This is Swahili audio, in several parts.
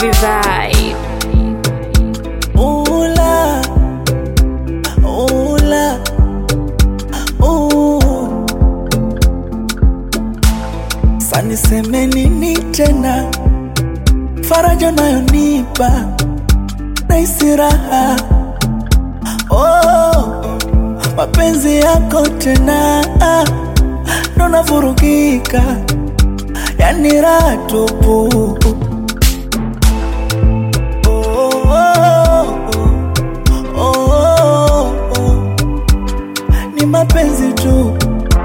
Scooby Vibe. Ula, ula, uh. Sani seme nini tena? Faraja nayonipa naisi raha oh, mapenzi yako tena ndo navurugika, yani raha tupu oh, oh, oh, oh, oh. Ni mapenzi tu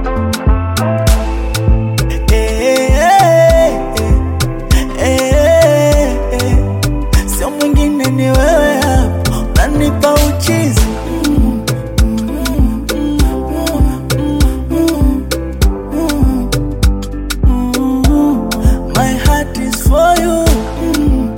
Eh, eh, eh, eh, eh. Sio mwingine ni wewe hapa, unanipa uchizi Mm, mm, mm, mm, mm, mm. My heart is for you Mm,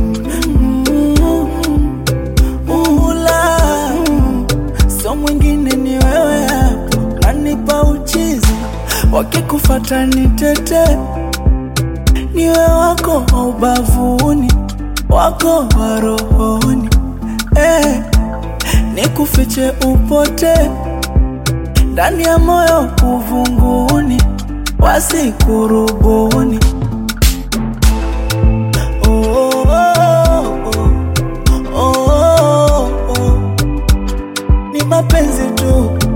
mm, mm, ula. Sio mwingine ni wewe hapa, unanipa uchizi wakikufata ni tete niwe wako wa ubavuni wako wa rohoni eh, nikufiche upote ndani ya moyo kuvunguni wasikurubuni oh, oh, oh, oh, oh, oh. ni mapenzi tu